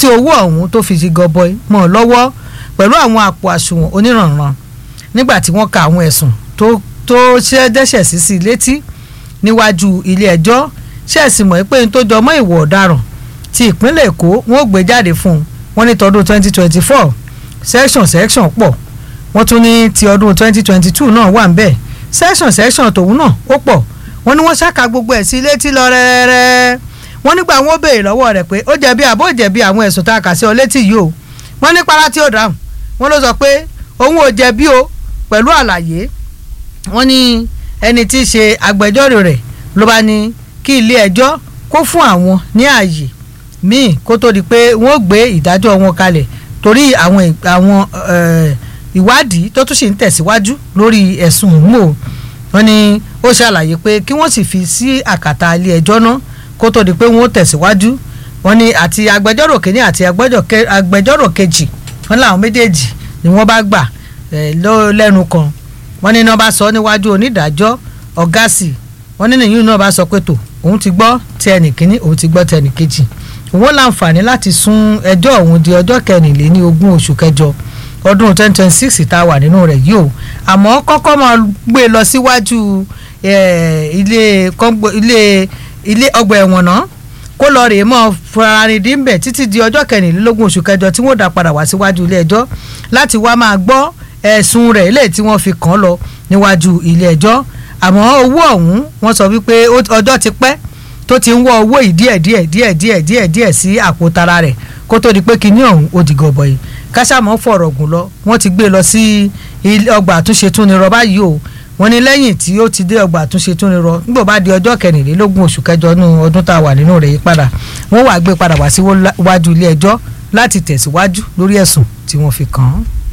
tí owó ọ̀hún tó fi ṣe gọbọi mọ́ ọ lọ́wọ́ pẹ̀lú àwọn àpò àsùnwọ̀n onírànran nígbà tí wọ́n ka àwọn ẹ̀sùn tó tó ṣe dẹ́ṣẹ̀ sí sí létí níwájú ilé ẹjọ́ ṣẹ̀sì mọ̀ pé n tó jọ mọ́ ìwọ̀ ọ̀daràn ti ìpínlẹ̀ èkó wọ́n ò gbé jáde fún un wọ́n ní tọdún 2024 section section pọ̀ wọ́n tún ní ti ọdún 2022 náà wà ń bẹ̀ section section tòun náà ó pọ̀ wọ́n ní wọ́n ṣàkà gbogbo ẹ̀ sí létí lọ rẹ́rẹ́rẹ́ wọ́n nígbà wọ́n béèrè lọ́wọ́ rẹ̀ pé ó jẹ̀bi àbó jẹ̀bi àwọn ẹ̀sùn tá a kà sí ọ létí yìí o wọ́n ní para tí ó dáhùn wọ́n ló sọ pé òun ò jẹ̀bi o pẹ̀lú àlàyé wọ́n ní ẹni tí í ṣe agbẹjọ́rò rẹ̀ ló bá ní kí ilé ẹjọ́ kó fún àwọn ní ààyè míì kó tó di pé wọ́n gbé ìdájọ́ wọn kalẹ̀ torí àwọn àwọn ìwádìí tó tún sì ń tẹ̀síwájú lórí ẹ̀sùn mò wọ́n ní ó ṣàlàyé pé kí wọ́n sì fi sí àkàtà ilé ẹjọ́ náà kó tó di pé wọ́n tẹ̀síwájú wọ́n ní àti agbẹjọ́rò kìíní àti agbẹjọ́rò kejì wọ́n làwọn méjèèjì ni wọ́n bá gbà lẹ́nu kan wọ́n ní náà bá sọ níwájú onídàájọ́ ọ̀gásì wọ́n ní nìyí náà bá sọ pé tó òun ti gbọ́ ti ẹnì kìíní òun ti gbọ́ ti ẹnì kejì òun láǹfààní láti sún ẹjọ́ òun di ọjọ́ kẹrìnléní ogún oṣù kẹjọ ọdún twenty twenty six tá a wà nínú rẹ̀ yìí o àmọ́ kọ́kọ́ máa gbé lọ síwájú ilé ilé ilé ọgbà ẹ̀wọ̀n náà kó lọ rèé mọ́ fúnrarin bẹ̀ títí di ọjọ́ kẹrìnlélógún oṣù kẹjọ tí wọ́n dá padà wá síwájú ilé ẹjọ́ láti wá máa gbọ́ ẹ̀sùn rẹ̀ eléyìí tí wọ́n fi kàn án lọ níwájú ilé ẹjọ́ àmọ́ owó ọ̀hún wọ́n sọ wípé ọjọ́ ti pẹ́ tó ti ń wọ́ owó yìí díẹ̀ díẹ̀ díẹ̀ díẹ̀ díẹ̀ díẹ̀ sí àpò tara rẹ̀ kó tó di pé kinní ọ̀hún ó di gọbọ yìí kásámọ́ fọ̀rọ̀ gùn lọ wọ́n ti gbé lọ sí ọgbà àtúnṣe túnirọ báyìí o wọ́n ní lẹ́yìn tí ó ti dé ọgbà àtúnṣe túnirọ nígbà bá di ọjọ́ kẹrìnlélógún oṣù kẹjọ nínú ọdún tá a wà nínú rẹ̀ yìí padà wọ́n wàá gbé padà wá síwájú ilé ẹjọ́ láti tẹ̀síwájú lórí ẹ̀sùn tí wọ́n fi kàn án.